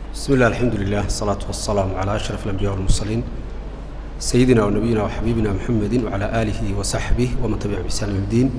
بسم الله الحمد لله الصلاة والسلام على أشرف الأنبياء والمرسلين سيدنا ونبينا وحبيبنا محمد وعلى آله وصحبه ومن تبع بإحسان إلى الدين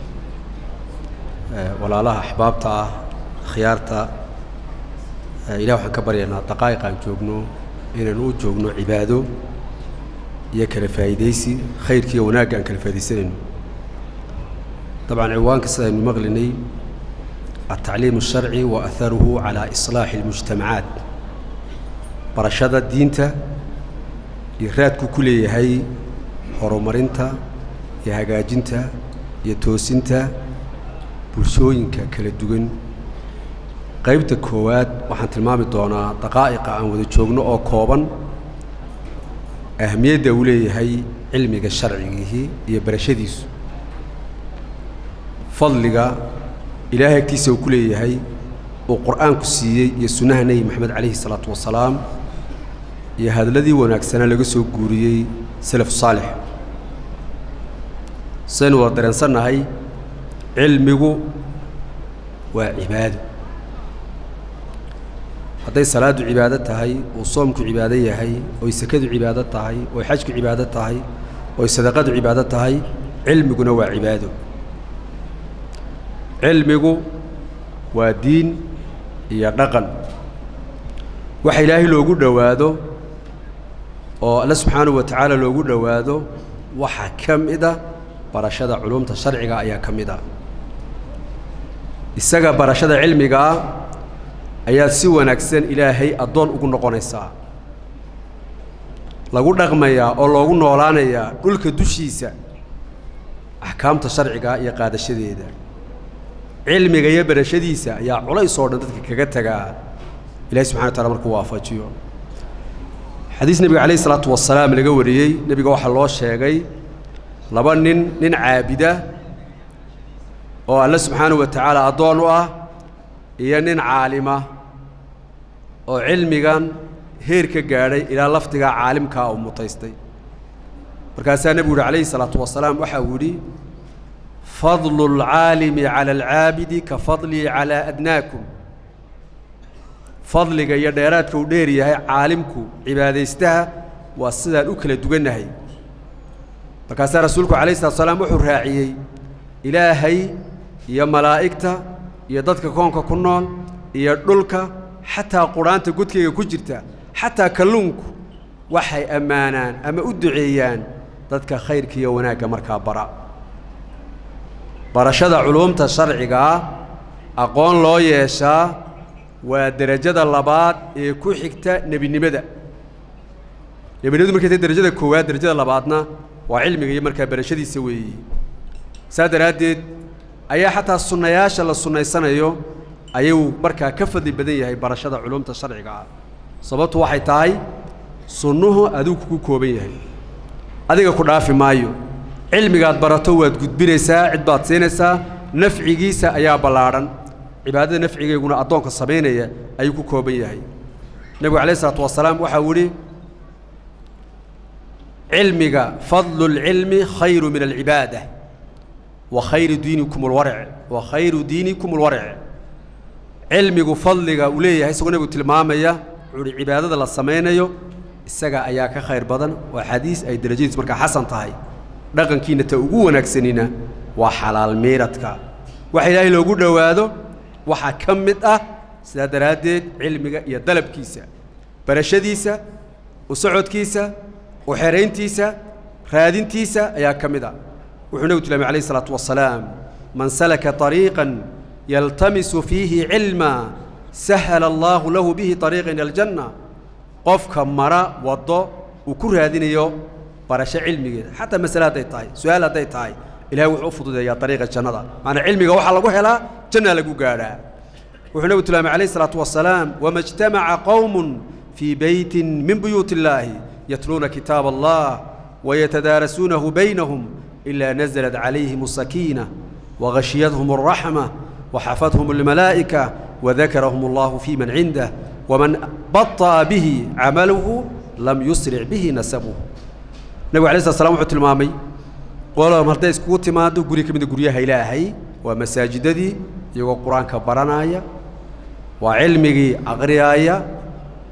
ولا لها أحبابتا خيارتا إله waxaan ka baryaynaa daqaa'iq aan joogno inaan u joogno cibaado iyo kala faa'iidaysi khayrka iyo wanaagga aan kala faa'iidaysanayno dabcan ciwaanka sidaynu maqlinay التعليم الشرعي وأثره على إصلاح المجتمعات برشادة دينتا يرادكو كل هاي هرومرينتا يهاجاجينتا يتوسينتا bulshooyinka kala duwan qaybta koowaad waxaan tilmaami doonaa daqaa'iqa aan wada joogno oo kooban ahamiyadda uu leeyahay cilmiga sharcigihii iyo barashadiisu fadliga ilaahay agtiisa uu ku leeyahay uu qur'aanku siiyey iyo sunnaha nebi maxamed calayhi salaatu wasalaam iyo hadalladii wanaagsanaa laga soo guuriyey salafu saalix saynu wada dareensannahay cilmigu waa cibaado hadday salaaddu cibaado tahay uu soomku cibaado yahay oy sakadu cibaado tahay oy xajku cibaado tahay oy sadaqadu cibaado tahay cilmiguna waa cibaado cilmigu waa diin iyo dhaqan waxa ilaahay loogu dhowaado oo alle subxaanahu wa tacaala loogu dhowaado waxaa ka mid a barashada culumta sharciga ayaa ka mid a isaga barashada cilmigaa ayaad si wanaagsan ilaahay addoon ugu noqonaysaa lagu dhaqmayaa oo loogu noolaanayaa dhulka dushiisa axkaamta sharciga iyo qaadashadeeda cilmiga iyo barashadiisa ayaa culays oo dhan dadka kaga tagaa ilahi subxana wa taala markuu waafajiyo xadiis nebiga calayh isalaatu wasalaam laga wariyey nebiga waxaa loo sheegay laba nin nin caabida oo alle subxaanahu wa tacaala addoon u ah iyo nin caalima oo cilmigan heer ka gaadhay ilaa lafdigaa caalimkaa uu mutaystay markaasaa nebigu yuhi calayhi salaatu wasalaam waxa uu yidhi fadlu اlcaalimi cala alcaabidi ka fadlii calaa adnaakum fadliga iyo dheeraadka uu dheer yahay caalimku cibaadaystaha waa sidaan u kala dugannahay markaasaa rasuulku calayh salatu salaam wuxuu raaciyey ilaahay iyo malaa'igta iyo dadka koonka ku nool iyo dhulka xataa qudhaanta godkayga ku jirta xataa kalluunku waxay ammaanaan ama u duceeyaan dadka khayrka iyo wanaagga markaa bara barashada culuumta sharcigaa aqoon loo yeeshaa waa derajada labaad ee ku xigta nebinimada nebinimadu markay tahay derajada koowaad derajada labaadna waa cilmiga iyo markaa barashadiisa weeye saa daraaddeed ayaa xataa sunnayaasha la sunnaysanayo ayuu markaa ka fadli badan yahay barashada culuumta sharciga ah sababtu waxay tahay sunnuhu adigu kugu kooban yahay adiga ku dhaafi maayo cilmigaad barato waad gudbinaysaa cid baad siinaysaa nafcigiisa ayaa ballaadhan cibaadada nafcigeyguna addoonka samaynaya ayuu ku kooban yahay nebigu calayh isalaatu wasalaam waxau yidhi cilmiga fadlu اlcilmi khayru min alcibaada wa khayru diinikum اlwarc wa khayru diinikum اlwarc cilmigu fadliga uu leeyahay isagoo nebigu tilmaamaya wuxuu uhi cibaadada la samaynayo isaga ayaa ka khayr badan waa xadiis ay derajadiis markaa xasan tahay dhaqankiina ta ugu wanaagsanina waa xalaal miiradka waxa ilaahay loogu dhowaado waxaa ka mid ah sidaa daraaddeed cilmiga iyo dalabkiisa barashadiisa u socodkiisa u xerayntiisa raadintiisa ayaa ka mid a wuxuu nebigu tilmaamay calayh isalaatu wasalaam man salaka طariiqan yaltamisu fiihi cilma sahala allaahu lahu bihi طariiqan ila aljanna qofka mara waddo uu ku raadinayo barasho cilmigeeda xataa masale hadday tahay su-aal hadday tahay ilahay wuxuu u fududeeyaa dariiqa jannada macanaa cilmiga waxaa lagu helaa jannaa lagu gaadhaa wuxuu nebigu tilmaamay calayh isalaatu wasalaam wama ijtamaca qowmun fii beytin min buyuuti illaahi yatluuna kitaab allah wayatadaarasuunahu baynahum ilaa nazalat calayhim asakiina wagashiyadhum alraxma waxafadhum almalaa'ika wadakarahum allahu fii man cindah waman baطa'a bihi camaluhu lam yusric bihi nasabuhu nebigu alay slat slam wuxuu tilmaamay qolom hadday iskugu timaado guri ka mida guryaha ilaahay waa masaajidadii iyagoo qur-aanka baranaya waa cilmigii aqriyaaya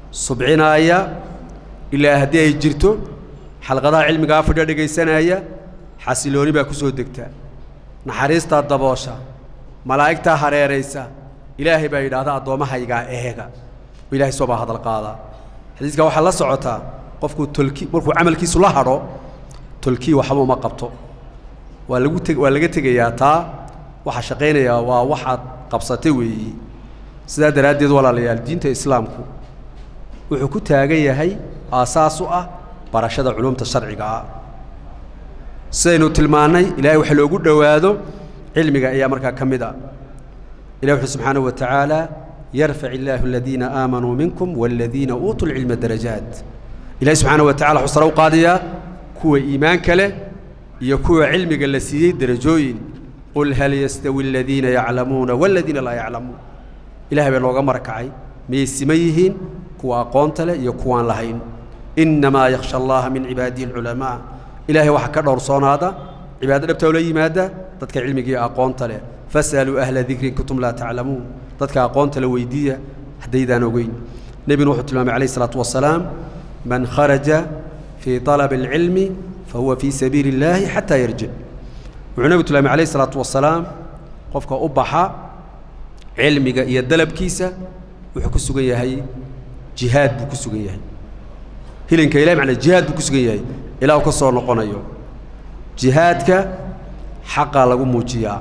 subcinaaya ilaa haddii ay jirto xalqadaha cilmigaa fadhiya dhegaysanaya xasilooni baa ku soo degta naxariistaa daboosha malaa'igtaa hareeraysa ilaahay baa yidhaahda addoommahaygaa eega oo ilahay soo baa hadal qaadaa xadiiskaa waxaa la socotaa qofkuu tolki markuu camalkiisu la hadho tolkii waxba uma qabto waa lagu teg waa laga tegayaa taa waxaa shaqaynayaa waa waxaad qabsatay weeyi sidaa daraaddeed walaalayaal diinta islaamku wuxuu ku taagan yahay aasaas u ah barashada culumta sharciga ah sidaynu tilmaannay ilaahay waxa loogu dhowaado cilmiga ayaa markaa ka mid a ilah wuxuu subxaanahu wa tacaala yarfac illaahu aladiina aamanuu minkum waaladiina uutuu lcilma darajaat ilahay subxaanahu wa tacala wuxuu sare u qaadayaa kuwa iimaanka leh iyo kuwa cilmiga la siiyey derajooyin qul hal yastawi aladiina yaclamuuna waaladiina laa yaclamuun ilahay baa nooga marakacay miyay siman yihiin kuwa aqoonta leh iyo kuwaan lahayn innamaa yakhsha allaha min cibaadihi alculamaa ilaahay waxaa ka dhowrsoonaada cibaado dhabta oo la yimaada dadka cilmiga iyo aqoonta leh fas'aluu ahla dikri in kuntum laa taclamuun dadka aqoonta la weydiiya haddaydaan ogeyn nebiguna wuxuu tilmaamay calayh isalaatu wasalaam man kharaja fii طalabi اlcilmi fahuwa fii sabiili اllaahi xataa yarjic wuxuu nebigu tilmaamay calayh isalaatu wasalaam qofka u baxa cilmiga iyo dalabkiisa wuxuu ku sugan yahay jihaad buu ku sugan yahay hilinka ilahi macnaa jihaad buu ku sugan yahay ilaa uu ka soo noqonayo jihaadka xaqaa lagu muujiyaa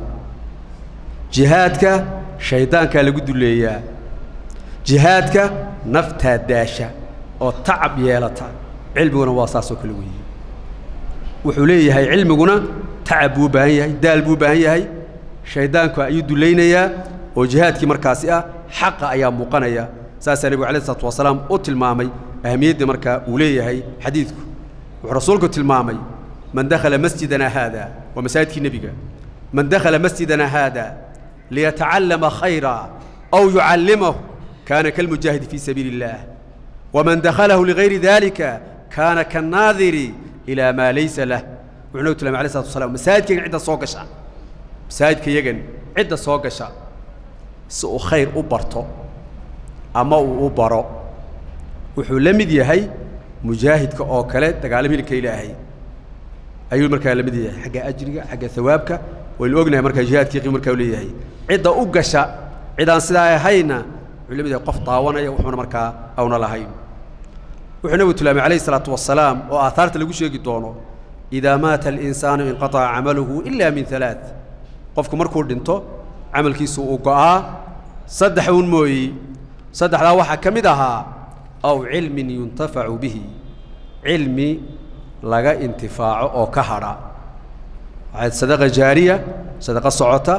jihaadka shayddaankaa lagu duleeyaa jihaadka naftaa daasha oo tacab yeelata cilmiguna waa saasoo kale weeye wuxuu leeyahay cilmiguna tacab buu u baahan yahay daal buu u baahan yahay shayddaanku ayuu dulaynayaa oo jihaadkii markaasi ah xaqa ayaa muuqanaya saasaa nebigu alay isalaatu wasalaam u tilmaamay ahamiyaddii markaa uu leeyahay xadiidku wuxuu rasuulku tilmaamay man dakhala masjidana haada waa masaajidkii nebiga man dakhala masjidana haada liyatacallama khayra aw yucallimahu kaana kalmujaahidi fii sabiili اllah waman dakhalahu ligayri dalika kaana kannaadiri ilaa maa laysa lah wuxuu nabigu tilmaamay alay slatu wasalaam masaajidkaygan cidda soo gasha masaajidka yagan cidda soo gasha si uu khayr u barto ama uu u baro wuxuu la mid yahay mujaahidka oo kale dagaalama hilka ilaahay ayuu markaa la mid yahay xagga ajriga xagga hawaabka waynu ognahay markaa jihaadkii qiim markaa u leeyahay cidda u gasha cidaan sidaa ahayna wuxuu la mid yahay qof daawanaya wuxuuna markaa awna lahayn wuxuu nabigu tilmaamay calayhi salaatu wasalaam oo aahaarta lagu sheegi doono idaa maata alinsaanu inqataca camaluhu ila min alaaث qofku markuu dhinto camalkiisu uu go'aa saddex uun mooyi saddexdaa waxaa ka mid ahaa aw cilmin yuntafacu bihi cilmi laga intifaaco oo ka hadha waxayd sadaqa jaariya sadaqa socota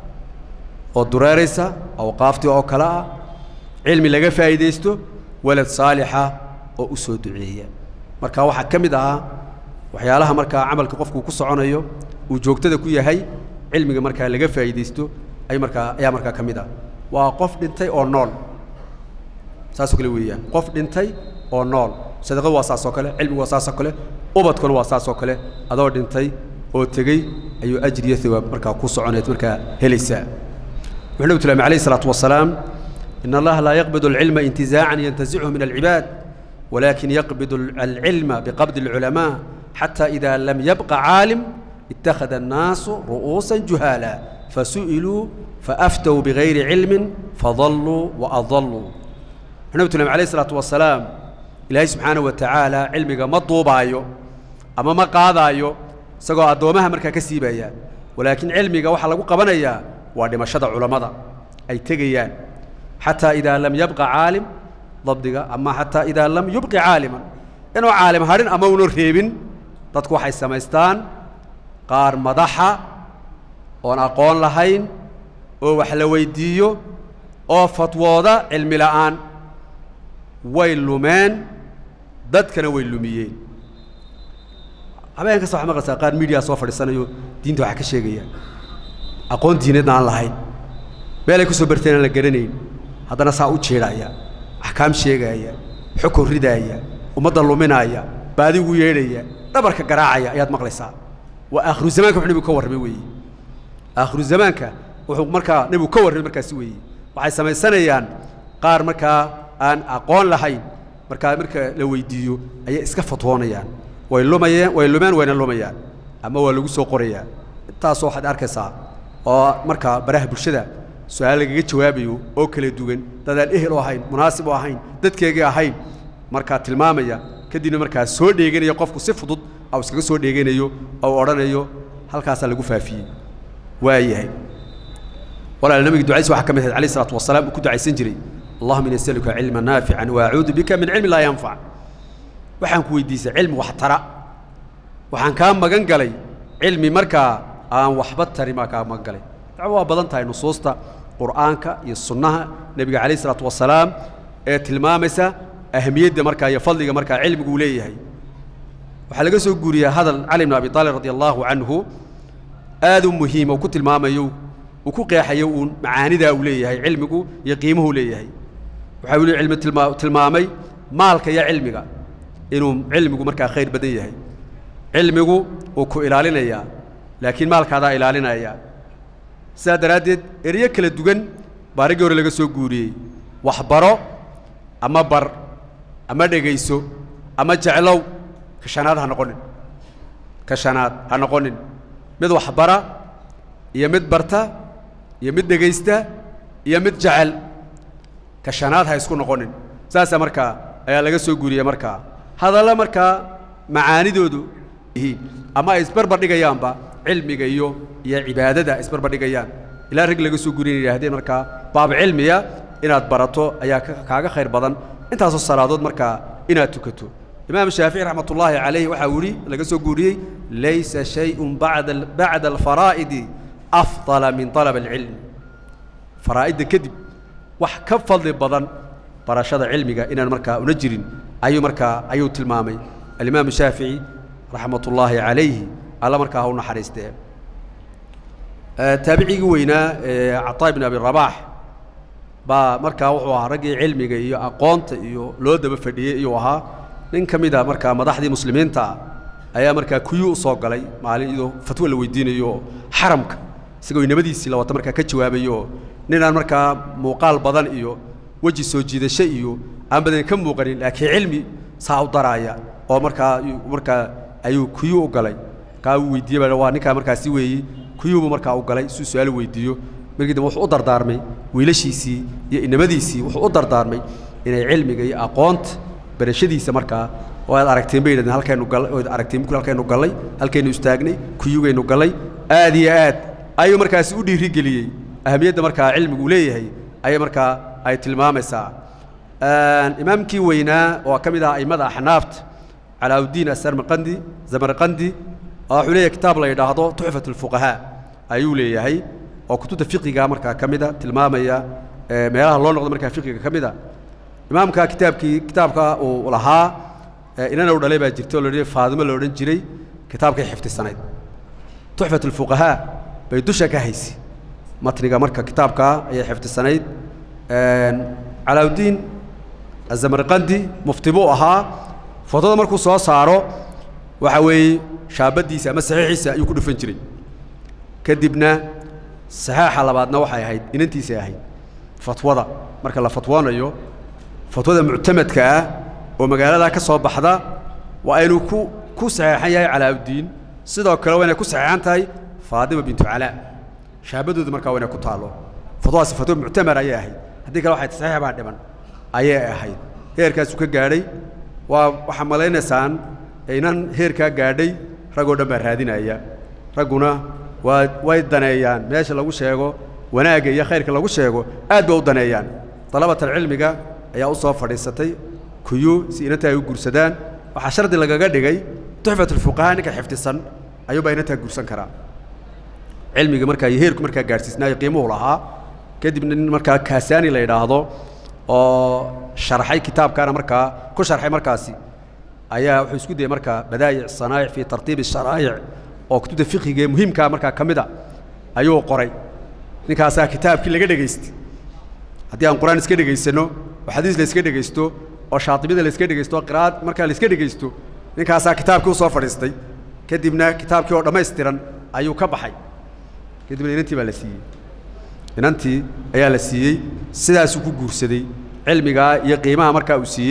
oo dureeraysa awqaaftii oo kale ah cilmi laga faa'iidaysto walad saalixa oo u soo duceeya marka waxaa ka mid ahaa waxyaalaha markaa camalka qofkuu ku soconayo uu joogtada ku yahay cilmiga markaa laga faa'iidaysto ay markaa ayaa markaa ka mid ah waa qof dhintay oo nool saasoo kale weeyaan qof dhintay oo nool sadaqadu waa saasoo kale cilmigu waa saasoo kale ubadkuna waa saasoo kale adoo dhintay oo tegey ayuu ajriyo hawaab markaa ku soconeed markaa helaysaa wuxuu nabigu tilmaamay alayhi salaatu wasalaam in allaha laa yaqbidu alcilma intizaacan yantazichu min alcibaad walakin yaqbidu alcilma biqabdi alculamaa xata ida lam yabqa caalim اتخذ الناس رؤوسا جهالا فسئلوا فأفتوا بغير علم فضلوا وأضلوا النبي تلم عليه الصلاة والسلام إلهي سبحانه وتعالى علمك ما طوبايو أما ما قاضايو سقوا أدومها مركا كسيبايا ولكن علمك وحا لقو قبنايا وادي ما شدع علماء أي تغيان حتى إذا لم يبقى عالم ضبطك أما حتى إذا لم يبقى عالما إنه عالم هارين أما ونرهيبين تدكو حي سمايستان qaar madaxa oon aqoon lahayn oo wax la weyddiiyo oo fatwooda cilmi la'aan way lumeen dadkana way lumiyeen habeen kasta waxaa maqlaysaa qaar miidiya soo fadhiisanayo diinta waxaa ka sheegaya aqoon diineedna aan lahayn meelay ku soo barteen aan la garanayn haddana saa u jeedhaya axkaam sheegaya xukun ridaaya ummadda luminaaya baadi ugu yeedhaya dhabarka garaacaya ayaad maqlaysaa waa aakhiru zamaanka wuxuu nebigu ka warramay weeye aakhiru zamaanka wuxuu markaa nebigu ka warramay markaasi weeye waxay samaysanayaan qaar markaa aan aqoon lahayn markaa marka la weydiiyo ayay iska fatwoonayaan way lumayeen way lumeen wayna lumayaan ama waa lagu soo qorayaa intaasoo waxaad arkaysaa oo markaa baraha bulshada su-aal lagaga jawaabayo oo kala duwan dadaan ehel u ahayn munaasib u ahayn dadkeegii ahayn markaa tilmaamaya kadibna markaa soo dheeganaya qofku si fudud au iskaga soo dheeganayo ou odhanayo halkaasaa lagu faafiyey waayahay walaal nabiga ducadiisa waxaa ka mid ahayd alayh isalaatu wasalaam uu ku ducaysan jiray allahuma ini asaluka cilman naafican wa acuudu bika min cilmi laa yanfac waxaan ku weydiisay cilmi wax tara waxaan kaa magan galay cilmi markaa aan waxba tarin baa kaa magan galay dacwo waa badan tahay nusuusta qur'aanka iyo sunnaha nebiga calayh isalaatu wasalaam ee tilmaamaysa ahamiyadda markaa iyo fadliga markaa cilmigu uu leeyahay waxaa laga soo guuriyaa hadal cali bn abi aalib radi allaahu canhu aad u muhiima uu ku tilmaamayo uu ku qeexayo uun macaanidaa uu leeyahay cilmigu iyo qiimuhu leeyahay waxa uu cilmi tilmaa tilmaamay maalka iyo cilmiga inuu cilmigu markaa khayr badan yahay cilmigu uu ku ilaalinayaa laakiin maalkaadaa ilaalinaya sidaa daraaddeed eryo kala duwan baa raggii hore laga soo guuriyey waxbaro ama bar ama dhegayso ama jeclow ka shanaad ha noqonin ka shanaad ha noqonin mid waxbara iyo mid barta iyo mid dhegaysta iyo mid jecel ka shanaad ha isku noqonin saasaa markaa ayaa laga soo guuriyey markaa hadalla markaa macaanidoodu yihiin ama ay isbarbar dhigayaanba cilmiga iyo iyo cibaadada ay isbarbar dhigayaan ilaa rag laga soo guuriya yidhahdeen markaa baab cilmiya inaad barato ayaa kaaga khayr badan intaasoo salaadood markaa inaad tukato imaam shaafici raxmat ullaahi calayh waxaa yidhi laga soo guuriyey laysa shayun bada bacda alfaraa'idi afdala min alab alcilmi faraa'idda kadib wax ka fadli badan barashada cilmiga inaan markaa una jirin ayuu markaa ayuu tilmaamay alimaamu shaafici raxmat ullaahi calayhi alla markaa ha u naxariistee taabicigii weynaa cataa ibn abi rabaax baa markaa wuxuu ahaa raggii cilmiga iyo aqoonta iyo loo daba fadhiyey iyuu ahaa nin ka mid a markaa madaxdii muslimiinta ayaa markaa kuyuu u soo galay maalin iyadoo fatwo la weydiinayo oo xaramka isagoo inamadiisii la wata markaa ka jawaabayo oo ninaan markaa muuqaal badan iyo weji soo jiidasho iyo aan badan ka muuqanin laakiin cilmi saa u daraaya oo markaa markaa ayuu kuyuu u galay markaa uu weydiiyey baa waa ninkaa markaasi weeye kuyuubu markaa u galay suu su-aal weydiiyo markii dambe wuxuu u dardaarmay wiilashiisii iyo inamadiisii wuxuu u dardaarmay inay cilmiga iyo aqoonta barashadiisa markaa oo aad aragteen bay yidhahdeen halkaynu gallay oo aragteen mukul halkaynu gallay halkaynu istaagnay kuyugaynu gallay aad iyo aad ayuu markaasi u dhiirigeliyey ahamiyadda markaa cilmigu leeyahay ayay markaa ay tilmaamaysaa imaamkii weynaa oo ka mid ah a'immada axnaafta calaaudiin asarmaqandi zamarqandi wuxuu leeyahay kitaab la yidhaahdo tuxfat alfuqahaa ayuu leeyahay oo kutubta fiqiga markaa ka mida tilmaamaya meelaha loo noqdo markaa fiqiga ka mida imaamka kitaabkii kitaabka uu lahaa inana u dhalay baa jirta oo la odhan faadimo la odhan jiray kitaabkay xifdisanayd tuxfat alfuqahaa bay dusha ka haysay matniga marka kitaabkaa ayay xifdisanayd calaaudiin azamarqandi mufti buu ahaa fotada markuu soo saaro waxa weeye shaabaddiisa ama saxiixiisa ayuu ku dhufan jiray kadibna saxaaxa labaadna waxay ahayd inantiisay ahayd fatwada marka la fatwoonayo fatwada muctamadka ah oo magaaladaa ka soo baxda waa inuu ku ku saxeexan yahay calaaudiin sidoo kale waa inay ku saxeexan tahay faadima bintu calaa shaabadooda markaa waa inay ku taallo fatwadaasi fatwo muctamar ayay ahayd haddii kale waxay saxiix baa dhiman ayay ahayd heerkaasuu ka gaadhay waa waxaa malaynaysaan inan heerkaa gaadhay ragoo dhan baa raadinaya ragguna waa way daneeyaan meesha lagu sheego wanaagga iyo khayrka lagu sheego aad ba u daneeyaan dalabatalcilmiga ayaa u soo fadhiisatay kuyu si inantaa ay u guursadaan waxaa shardi lagaga dhigay tuxfatulfuqahaa ninka xifdisan ayuubaa inantaa guursan karaa cilmiga markaa iyo heerku markaa gaadhsiisnaayo qiimuhu lahaa kadibna nin markaa kaasaani la yidhaahdo oo sharxay kitaabkaana markaa ku sharxay markaasi ayaa wuxuu isku dayey markaa badaa'ic sanaa'ic fii tartiibi sharaa'ic oo kutubta fiqiga ee muhiimkaa markaa ka mid a ayuu qoray ninkaasaa kitaabkii laga dhegaystay haddii aan qur-aan iska dhegaysanno oo xadiis la iska dhegaysto oo shaatibida la iska dhegaysto oo qiraa'ad markaa la iska dhegaysto ninkaasaa kitaabkii u soo fadhiistay kadibna kitaabkii oo dhammaystiran ayuu ka baxay kadibna inantii baa la siiyey inantii ayaa la siiyey sidaasuu ku guursaday cilmigaa iyo qiimaha markaa uu siiyey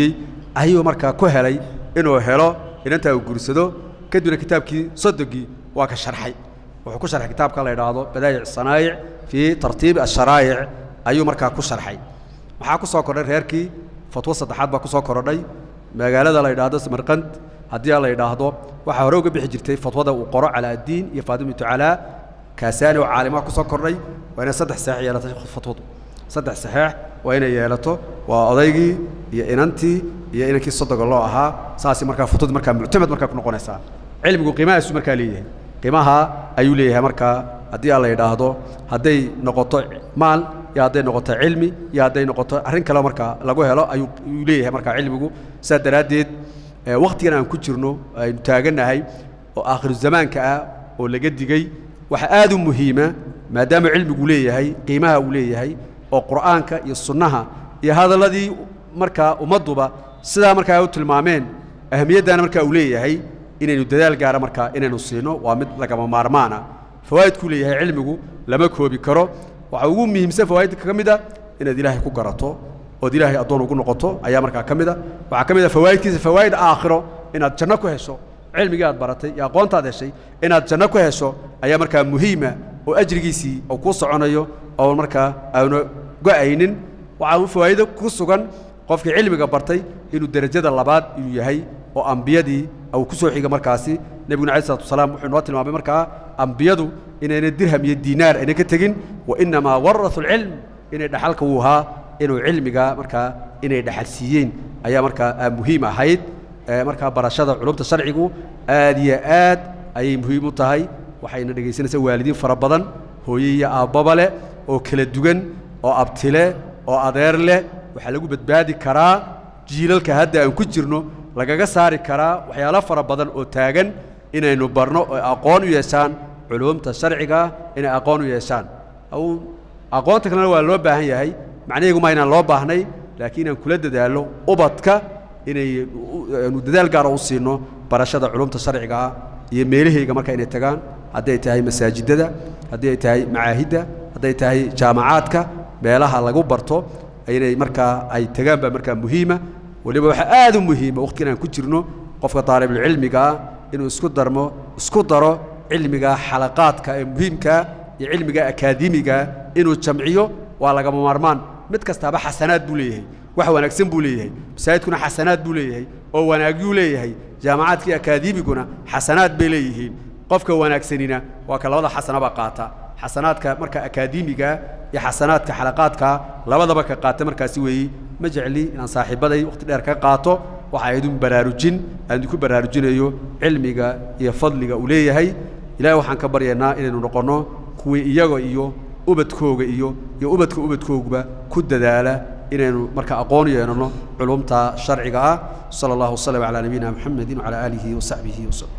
ayuu markaa ku helay inuu helo inantaa uu guursado kadibna kitaabkii sodogii waa ka sharxay wuxuu ku sharxay kitaabka la idhaahdo badaayic sanaayic fii tartiibi asharaayic ayuu markaa ku sharxay waxaa ku soo kordhay reerkii fatwo saddexaad baa ku soo korodhay magaalada la idhaahdo samarqand haddii la idhaahdo waxaa hore uga bixi jirtay fatwada uu qoro calaa addiin iyo faadimatu calaa kaasaani oo caalimaha ku soo kordhay waa inay saddex saxiix yeelatay fatwadu saddex saxiix waa inay yeelato waa odaygii iyo inantii iyo inankii sodoga loo ahaa saasi markaa fatwadu markaa muctamad markaa ku noqonaysaa cilmigu qiimahaasu markaa leeyahay qiimaha ayuu leeyahay markaa haddii aan la idhaahdo hadday noqoto maal iyo hadday noqoto cilmi iyo hadday noqoto arrin kale markaa lagu helo ayuu ayuu leeyahay markaa cilmigu sidaa daraaddeed wakhtigan aan ku jirno aynu taagannahay oo aakhiru zamaanka ah oo laga digey waxaa aad u muhiima maadaama cilmigu leeyahay qiimaha uu leeyahay oo qur'aanka iyo sunnaha iyo hadalladii markaa ummadduba sidaa markaa ay u tilmaameen ahamiyaddaana markaa uu leeyahay inaynu dadaal gaara markaa inaynu siino waa mid lagama maarmaana fawaa'idkuu leeyahay cilmigu lama koobi karo waxaa ugu muhiimsan fawaa'idka ka mid a inaad ilaahay ku garato ood ilaahay addoon ugu noqoto ayaa markaa ka mid a waxaa ka mid a fawaa'idkiisa fawaa'id aakhiro inaad janno ku hesho cilmigii aad baratay iyo aqoontaad heshay inaad janno ku hesho ayaa markaa muhiima oo ajrigiisii uu kuu soconayo oo markaa aanu go'aynin waxaa fawaa'ido ku sugan qofkii cilmiga bartay inuu derajada labaad inuu yahay oo ambiyadii uu ku soo xiga markaasi nebiguna alai salatu wasalaam wuxuu noo tilmaamay markaa ambiyadu inayna dirham iyo diinaar ayna ka tegin wa innamaa waratu alcilm inay dhaxalka uu ahaa inuu cilmiga markaa inay dhaxal siiyeen ayaa markaa muhiim ahayd markaa barashada culumta sharcigu aad iyo aad ayay muhiim u tahay waxayna dhegaysanaysaa waalidiin fara badan hooye iyo aabbaba leh oo kala duwan oo abtile oo adeer leh waxaa lagu badbaadi karaa jiilalka hadda aan ku jirno lagaga saari karaa waxyaalo fara badan oo taagan inaynu barno oo aqoon u yeeshaan culumta sharciga inay aqoon u yeeshaan aqoonta kalena waa loo baahan yahay macnaheegu ma inaan loo baahnay laakiin inaan kula dadaallo ubadka inay nu dadaal gaara u siino barashada culumta sharciga ah iyo meelahayga marka inay tagaan hadday tahay masaajidada haddii ay tahay macaahidda hadday tahay jaamacaadka meelaha lagu barto inay markaa ay tagaan baa markaa muhiima weliba waxaa aad u muhiima waqtigan aan ku jirno qofka daalibulcilmiga ah inuu isku darmo isku daro cilmiga xalaqaadka ee muhiimkaa iyo cilmiga akaademigaa inuu jamciyo waa lagama maarmaan mid kastaaba xasanaad buu leeyahay wax wanaagsan buu leeyahay masaajidkuna xasanaad buu leeyahay oo wanaagyuu leeyahay jaamacaadkii akaademiguna xasanaad bay leeyihiin qofka wanaagsanina waa ka labada xasanaba qaata xasanaadka marka akaademiga iyo xasanaadka xalaqaadka labadaba ka qaata markaasi weeyi ma jecli inaan saaxiibaday waqti dheer ka qaato waxa idin baraarujin aan idinku baraarujinayo cilmiga iyo fadliga uu leeyahay ilaahay waxaan ka baryaynaa inaynu noqonno kuwii iyaga iyo ubadkooga iyo iyo ubadka ubadkooguba ku dadaala inaynu marka aqoon yeelano culumta sharciga ah sala allahu wasalam calaa nabiyina muxamedin wacalaa aalihi wasaxbihi wasallam